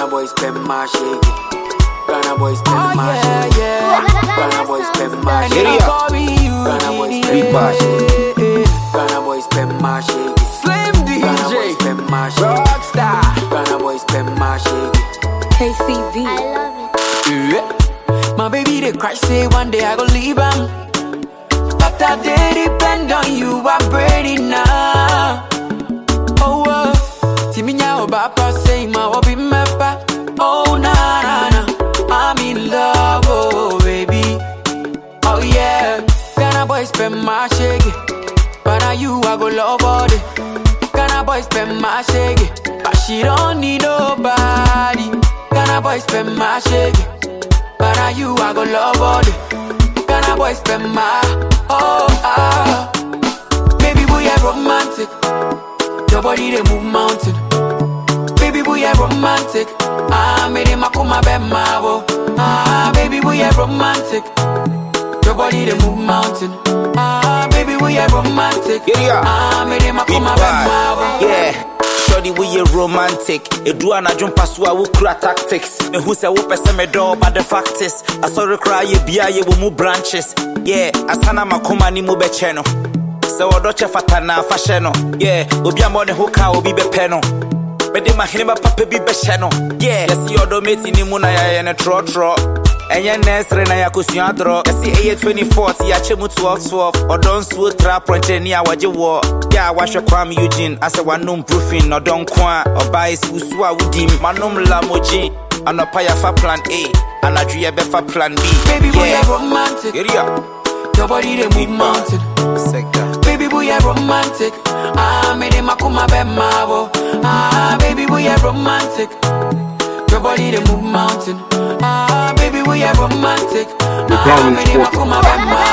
boy spend my shake it. Ghana boy spend Oh my yeah, shake it. yeah. Ghana boy spend my And shake then it. I call me Ghana boy Eugene. spend my shake it. yeah. Ghana boy spend my shake it. Slim Ghana boy DJ, spend my shake it. Rockstar. Ghana boy spend my shake it. KCV. I love it. Yeah. My baby they cry say one day I go leave him. But I did depend on you, I'm ready now. Oh, uh, see me now, Papa say my hobby mappa. Oh, na na na, I'm in love, oh baby. Oh yeah, Ghana boy spend my shake it. But now you I go love all day. Ghana boy spend my shake it. But she don't need nobody. Ghana boy spend my shake it. But now you I go love all day. Ghana boy spend my oh ah. Baby boy I romantic. Your body they move mountain. Baby boy I romantic. Ah, made him a come my bed my wo. Ah, baby boy I romantic. Your body they move mountain. Ah, baby boy I romantic. Yeah, yeah. Ah, made him a Big come my bed my vibe. wo. Yeah. Shorty, we ye romantic. Edu anadwo mpa so a wokura tactics. Mehu sɛ wopɛ sɛ medɔ but the fact is asɔre koraa yɛ bia yɛwɔ mu branches. Yeah, asana makoma ne mu bɛkyɛ no. Sɛ wɔdɔ kyɛ fata na afa hyɛ no. Yeah, obi a mmɔ ne ho ka obi bɛpɛ no. Mede mahene papa bi bɛhyɛ no. Yeah, yɛsi ɔdɔ meti ne mu na yɛayɛ no trɔtrɔ. ɛnyɛ nɛsere na yɛakosua dorɔ ɛsi ɛyɛ 24 ti yɛakyɛ mu 1212 ɔdɔ nsuo tra prɔnkyerɛni a wɔgye wɔ yɛ a wahwɛ kwam eugene asɛ wanom brofin ɔdɔ nko a ɔbae si wusu a wodim manom lamogye anɔpa yɛfa plan a anadwo yɛbɛfa plan b Baby boy I romantic. Area. Your body they move mountain. Sega. Baby boy I romantic. Ah, made him a come my bed my wo. Ah, baby boy I romantic. Your body they move mountain. Ah, baby boy I romantic. Ah, Brownie made him a Sport. come my bed my